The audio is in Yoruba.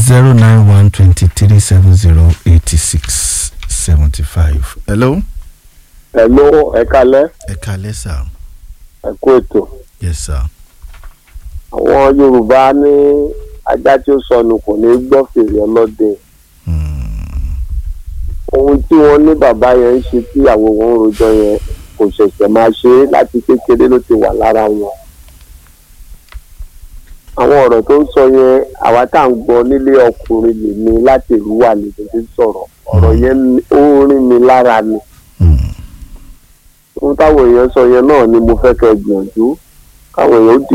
zero nine one twenty three seven zero eighty six seventy five. hello. Hello, ẹ kálẹ́ ẹ kalẹ́ sà. ẹ kú ètò yes sir. àwọn Yorùbá ní ajá tí ó sọnù kò ní gbọ́ fèrè ọlọ́dẹ Hmm. ohun tí wọ́n ní bàbá yẹn ń ṣe tí àwọn òun rojọ́ yẹn kò ṣẹ̀ṣẹ̀ máa ṣe é láti kékeré ló ti wà lára wọn àwọn ọ̀rọ̀ tó ń sọ yẹn àwa tá à ń gbọ́ nílé ọkùnrin lèmi láti ìlú wà lè fi sọ̀rọ̀ ọ̀rọ̀ yẹn ó ń rìn mí lára ni Hmm. ohun táwọn èèyàn sọ yẹn náà ni mo fẹ́ kẹ́ gbìyànjú káwọn èèyàn ó di